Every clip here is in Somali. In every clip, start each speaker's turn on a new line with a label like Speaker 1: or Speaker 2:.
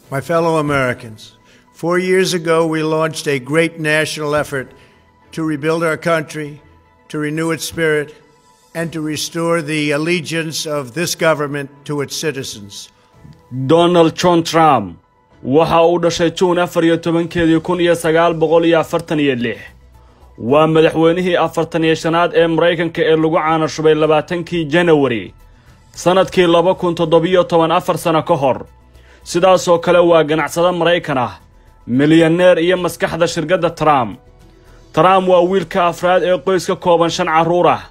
Speaker 1: My fellow Americans, four years ago we launched a great national effort to rebuild our country, to renew its spirit, and to restore the allegiance of this government to its citizens.
Speaker 2: donald john trump waxa uu dhashay juun afar iyo tobankeedii kun iyo sagaal boqol iyo afartan iyo lix waa madaxweynihii afartan iyo shanaad ee maraykanka ee lagu caanashubay labaatankii janawari sannadkii laba kun toddobiyo toban afar sano ka hor sidaasoo kale waa ganacsado maraykan ah milyaneer iyo maskaxda shirkadda trump trump waa wiilka afraad ee qoys ka kooban shan carruur ah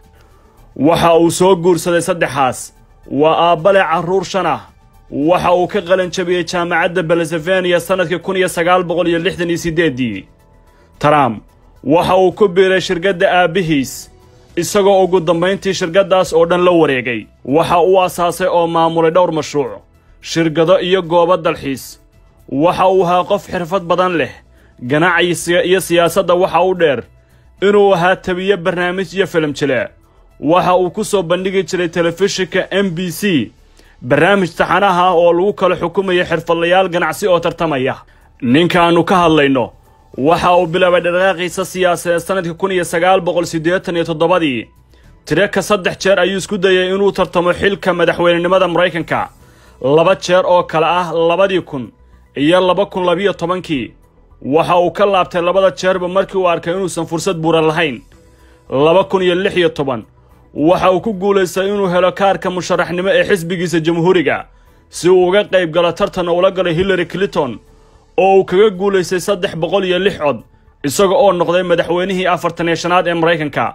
Speaker 2: waxa uu soo guursaday saddexaas waa aabbale carruur shan ah waxa uu ka qalan jabiyey jaamacadda belsefaniya sannadkii kun iyo sagaal boqol iyo lixdan iyo siddeeddii trump waxa uu ku biiray shirkadda aabbihiis isagoo ugu dambayntii shirkaddaas oo dhan la wareegay waxa uu asaasay oo maamulay dhowr mashruuc shirkado iyo goobo dalxiis waxa uu ahaa qof xirfad badan leh ganacsiga iyo siyaasadda waxa u dheer inuu ahaa tabiye barnaamij iyo filim jile waxa uu ku soo bandhigi jiray telefishinka m b c barnaamij taxanaha ah oo lagu kala xukumaya xirfadlayaal ganacsi oo tartamaya ninkaannu ka hadlayno waxa uu bilaabay dhaqaaqiisa siyaasadeed sannadkii kun iyo sagaal boqol siddeetan iyo toddobadii tiraka saddex jeer ayuu isku dayay inuu tartamo xilka madaxweynenimada maraykanka laba jeer oo kale ah labadii kun iyo laba kun labiyo tobankii waxa uu ka laabtay labada jeerba markii uu arkay inuusan fursad buuran lahayn laba kun iyo lix iyo toban waxa uu ku guulaystay inuu helo kaarka musharaxnimo ee xisbigiisa jamhuuriga si uu uga qayb galo tartan ula galay hillary clinton oo uu kaga guulaystay saddex boqol iyo lix cod isaga oo noqday madaxweynihii afartan iyo shanaad ee maraykanka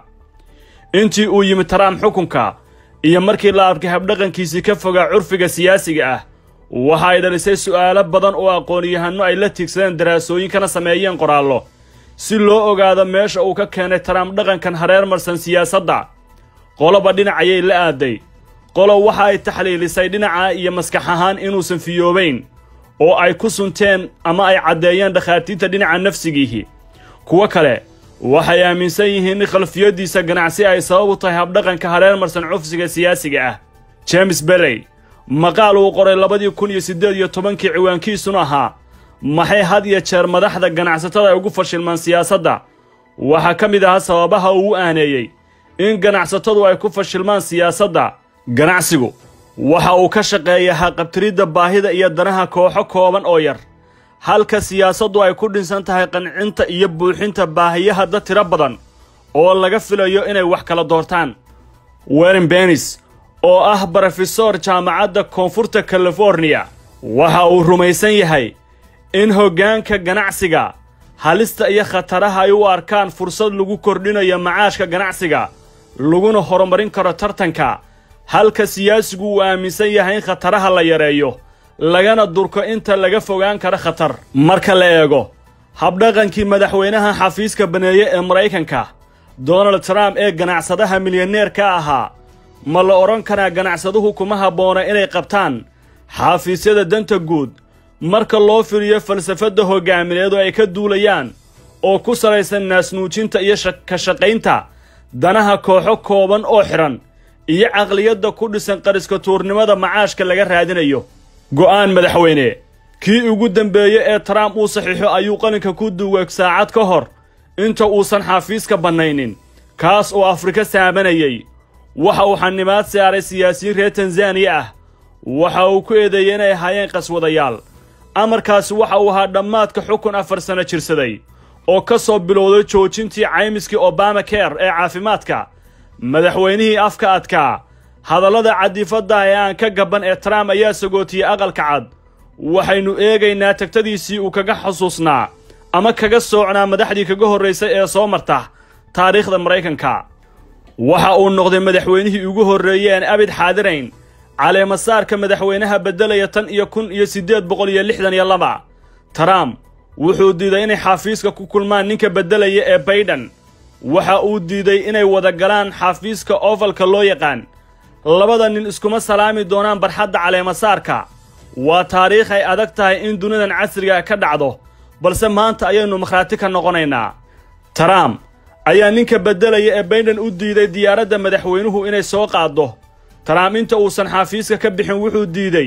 Speaker 2: intii uu yimid trump xukunka iyo markii la arkay habdhaqankiisii ka fogaa curfiga siyaasiga ah waxa ay dhalisay su'aalo badan oo aqoon-yahanno ay la tiigsadeen daraasooyin kana sameeyeen qoraallo si loo ogaado meesha uu ka keenay trump dhaqankan hareer marsan siyaasadda qoloba dhinac ayay la aaday qolo waxa ay taxliilisay dhinaca iyo maskax ahaan inuusan fiyoobayn oo ay ku sunteen ama ay caddeeyeen dhakhaatiirta dhinaca nafsigiihi kuwo kale waxay aaminsan yihiin in khalfiyaddiisa ganacsi ay sabab u tahay habdhaqanka hareer marsan cufsiga siyaasiga ah james berrey maqaal uu qoray labadii kun iyo siddeed iyo tobankii ciwaankiisuna ahaa maxay had iyo jeer madaxda ganacsatada ay ugu fashilmaan siyaasadda waxaa ka mid ahaa sababaha uu u aaneeyey in ganacsatadu ay ku fashilmaan siyaasadda ganacsigu waxa uu ka shaqeeyaa haqabtiridda baahida iyo danaha kooxo kooban oo yar halka siyaasaddu ay ku dhinsan tahay qancinta iyo buuxinta baahiyaha dad tiro badan oo laga filayo inay wax kala doortaan werin benis oo ah brofesor jaamacadda koonfurta californiya waxa uu rumaysan yahay in hoggaanka ganacsiga halista iyo khataraha ay u arkaan fursad lagu kordhinayo macaashka ganacsiga laguna horumarin karo tartanka halka siyaasigu uu aaminsan yahay in khataraha la yareeyo lagana durko inta laga fogaan karo khatar marka la eego habdhaqankii madaxweynaha xafiiska baneeye ee maraykanka donald trump ee ganacsadaha milyaneerka ahaa ma la odhan karaa ganacsaduhu kuma habboona inay qabtaan xafiisyada danta guud marka loo firiyo falsafadda hoggaamineed oo ay ka duulayaan oo ku salaysan naasnuujinta iyo ka shaqaynta danaha kooxo kooban oo xidhan iyo caqliyadda ku dhisan qariska tuurnimada macaashka laga raadinayo go'aan madaxweyne kii ugu dembeeye ee trump uu saxiixo ayuu qalinka ku duwag saacad ka hor inta uusan xafiiska bannaynin kaas oo afrika saamanayay waxa uu xanimaad saaray siyaasiyiin reer tanzaniya ah waxa uu ku eedeeyey inay ahaayeen qaswadayaal amarkaasi waxa uu ahaa dhammaadka xukun afar sano jirsaday oo ka soo bilowday joojintii caymiskii obama ker ee caafimaadka madaxweynihii afka adkaa hadallada cadifadda ee aan ka gabban ee trump ayaa sagootiyey aqalka cad waxaynu eegaynaa tagtadiisii uu kaga xusuusnaa ama kaga soocnaa madaxdii kaga horraysay ee soo marta taariikhda maraykanka waxa uu noqday madaxweynihii ugu horreeyey aan abid xaadirayn caleemasaarka madaxweynaha beddelaya tan iyo kun iyo siddeed boqol iyo lixdan iyo laba trump wuxuu diiday inay xafiiska ku kulmaan ninka beddelaya ee baydhan waxa uu diiday inay wada galaan xafiiska ovalka loo yaqaan labada nin iskuma salaami doonaan barxadda caleemasaarka waa taariikh ay adag tahay in dunidan casriga ka dhacdo balse maanta ayaynu makhraati ka noqonaynaa trump ayaa ninka beddelaya ee baydhan u diiday diyaaradda madaxweynuhu inay soo qaaddo trump inta uusan xafiiska ka bixin wuxuu diiday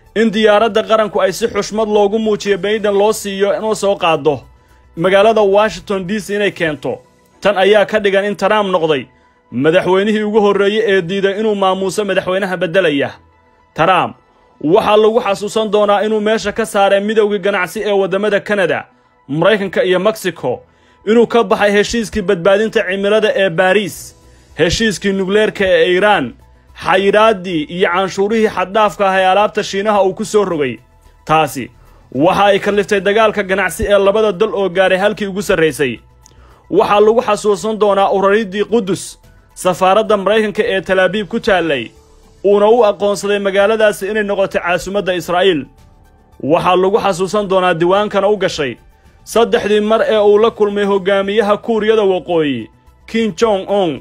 Speaker 2: in diyaaradda qaranku ay si xushmad loogu muujiyo bayden loo siiyo inuu soo qaado magaalada washington d c inay keento tan ayaa ka dhigan in trump noqday madaxweynihii ugu horreeyey ee diiday inuu maamuuso madaxweynaha beddelaya trump waxaa lagu xasuusan doonaa inuu meesha ka saaray midowgii ganacsi ee waddamada kanada maraykanka iyo meksiko inuu ka baxay heshiiskii badbaadinta cimilada ee baariis heshiiskii nukleerka ee iiraan xayiraaddii iyo canshuurihii xaddhaafka ah ee alaabta shiinaha uu ku soo rogay taasi waxa ay kalliftay dagaalka ganacsi ee labada dal oo gaaray halkii ugu sarraysay waxaa lagu xasuusan doonaa urariddii qudus safaaradda maraykanka ee talaabiib ku taallay uuna u aqoonsaday magaaladaasi inay noqotay caasimadda israa'iil waxaa lagu xasuusan doonaa diwaankana u gashay saddexdii mar ee uu la kulmay hoggaamiyaha kuuriyada waqooyi kim jong on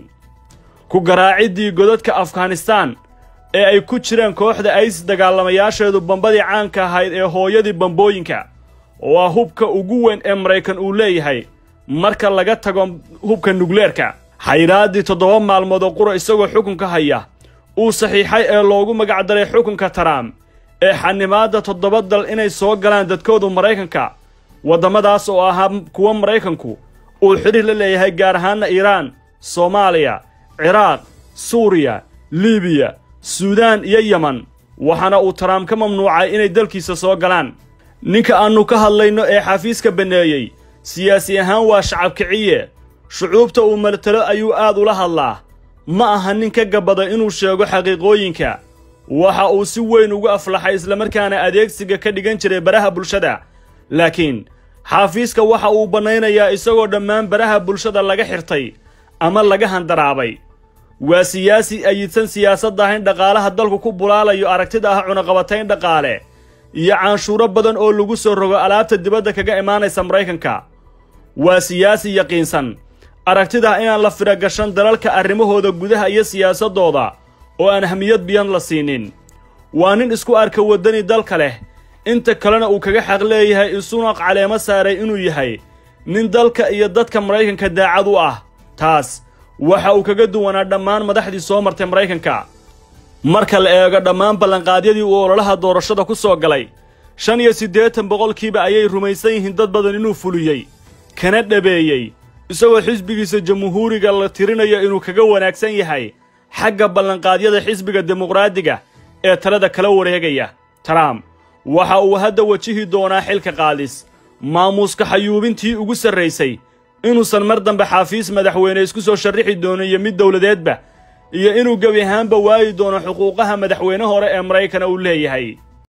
Speaker 2: ku garaaciddii godadka afghanistaan ee ay ku jiraan kooxda isis dagaalamayaasheedu bambadii caanka ahayd ee hooyadii bambooyinka oo ah hubka ugu weyn ee maraykan uu leeyahay marka laga tago hubka nukleerka xayraaddii toddoba maalmood oo qura isagoo xukunka haya uu saxiixay ee loogu magacdaray xukunka taraam ee xanimaadda toddoba dal inay soo galaan dadkoodu maraykanka waddamadaas oo ahaa kuwa maraykanku uu xidhiir la leeyahay gaar ahaanna iiraan soomaaliya ciraaq suuriya libiya suudaan iyo yeman waxaana uu taraam ka mamnuucay inay dalkiisa soo galaan ninka aannu ka hadlayno ee xafiiska banneeyey siyaasi ahaan waa shacab kiciye shucuubta uu martalo ayuu aad ula hadlaa ma aha nin ka gabbada inuu sheego xaqiiqooyinka waxa uu si weyn ugu aflaxay islamarkaana adeegsiga ka dhigan jiray baraha bulshada laakiin xaafiiska waxa uu bannaynayaa isagoo dhammaan baraha bulshada laga xirtay ama laga handaraabay waa siyaasi ayidsan siyaasadda in dhaqaalaha dalku ku bulaalayo aragtida ah cunaqabatayn dhaqaale iyo canshuuro badan oo lagu soo rogo alaabta dibadda kaga imaanaysa maraykanka waa siyaasi yaqiinsan aragtida inaan la firagashan dalalka arrimahooda gudaha iyo siyaasaddooda oo aan ahmiyad biyan la siinin waa nin isku arka waddani dalka leh inta kalena uu kaga xaq leeyahay isuna caleemo saaray inuu yahay nin dalka iyo dadka maraykanka daacad u ah taas waxa uu kaga duwanaa dhammaan madaxdii soo martay maraykanka marka la eego dhammaan ballanqaadyadii uu ololaha doorashada ku soo galay shan iyo siddeetan boqolkiiba ayay rumaysan yihiin dad badan inuu fuliyey kana dhabeeyey isagoo xisbigiisa jamhuuriga la tirinayo inuu kaga wanaagsan yahay xagga ballanqaadyada xisbiga dimuqraadiga ee talada kala wareegaya trump waxa uu hadda wajihi doonaa xilka qaadis maamuuska xayuubintii ugu sarraysay inuusan mar dambe xaafiis madaxweyne isku soo sharrixi doono iyo mid dowladeedba iyo inuu gebi ahaanba waayi doono xuquuqaha madaxweyne hore ee maraykana uu leeyahay